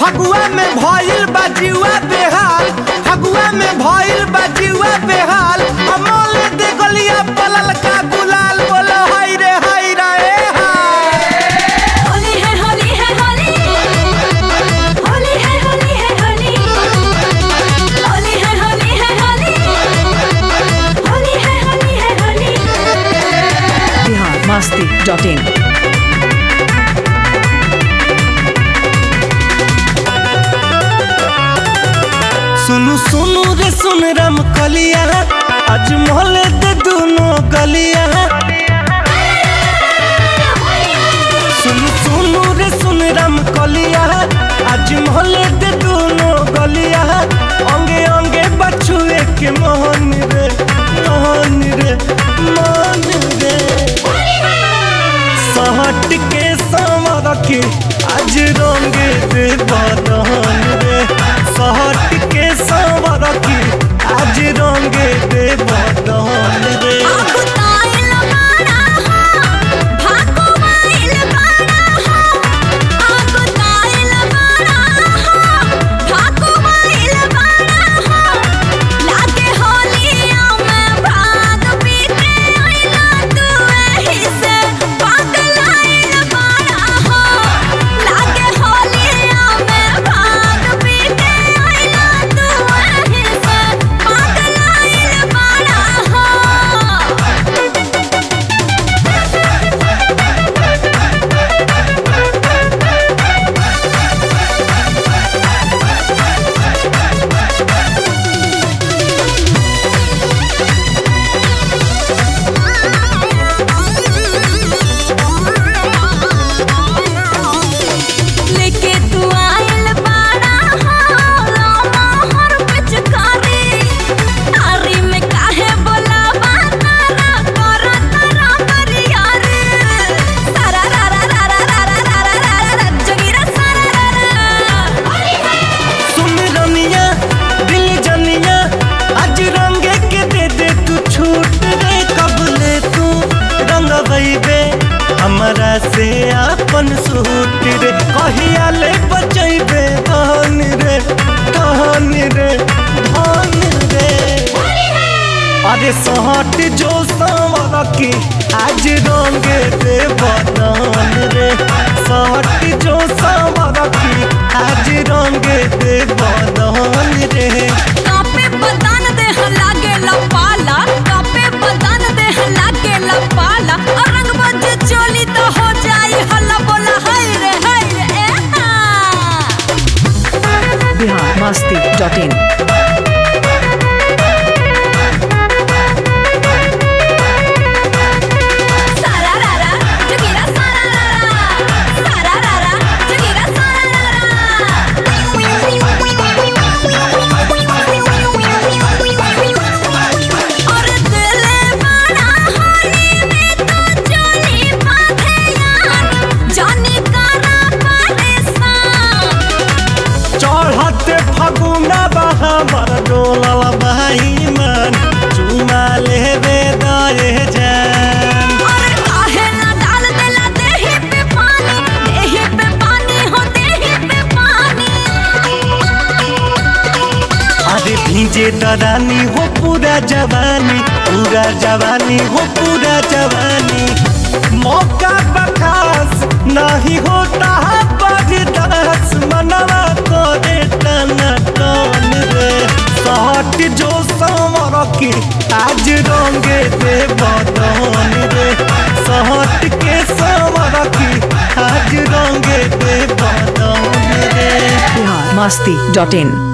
फगुआ में भइल बा जीवा बेहाल फगुआ में भइल बा जीवा बेहाल अमोल दे गलिया पलल का गुलाल बोलो हाय रे हाय रे ए हाय होली है होली है होली होली है होली है होली होली है होली है होली होली है होली है होली बिहार मस्ती डॉट इन सुनु सुनु रे सुन राम कलिया आज मोहल्ले दे दोनों गलिया सुनु सुनु रे सुन राम कलिया आज मोहल्ले दे दोनों गलिया अंगे अंगे बछुए के मोहन रे मोहन रे मोहन रे सहट के समर के आज रंगे दे बदन रे सहट के समर के आज रंगे दे बदन रे आगु ताइल बाड़ा हो भागो माइल बाड़ा हो आगु ताइल बाड़ा हो भागो माइल बाड़ा हो लागे होलिया में भाग पीते आइला तू एही से पागल आइल बाड़ा हो लागे होलिया में भाग पीते आइला तू एही से पागल आइल बाड़ा हो लेके तू आइल बाड़ा हो लामा हर पिचकारी आरी में काहे बोलावा तारा करा तारा करिया रे सारा रा रा रा रा रा रा रा रा रा रा जगीरा सारा रा रा सुन रमिया दिल जनिया आज रंगे के दे दे तू छूट रे कबले तू रंग बे हमारा से अपन सूट रे कहिया ले बचैबे धन रे धन रे धन रे अरे सहट जो संवर के आज रंगे दे बदन रे सहट जो संवर के आज रंगे दे बदन रे कापे बदन देह लागे लपाला कापे बदन देह लागे लपाला और रंग बज चोली तो हो जाई हल्ला बोला हाय रे हाय रे ए हा बिहार मस्ती डॉट इन सारा रा रा जगीरा सारा रा रा सारा रा रा जगीरा सारा रा रा और दिल बड़ा होली में तो चोली बांधे यार जाने करा परेशान चढ़ते फगुना बहाबर डोलल भाई मन चुमा लेबे दए जान और काहे ना डाल देला देहि पे पानी देहि पे पानी हो देहि पे पानी अरे भीजे दरानी हो पूरा जवानी पूरा जवानी हो पूरा जवानी मौका बखास नहीं होता है बर्दाश्त मनवा करे टना टन रे सहट जो संवर के आज रंगे दे बदन रे सहट के संवर के आज रंगे दे बदन रे बिहार मस्ती डॉट इन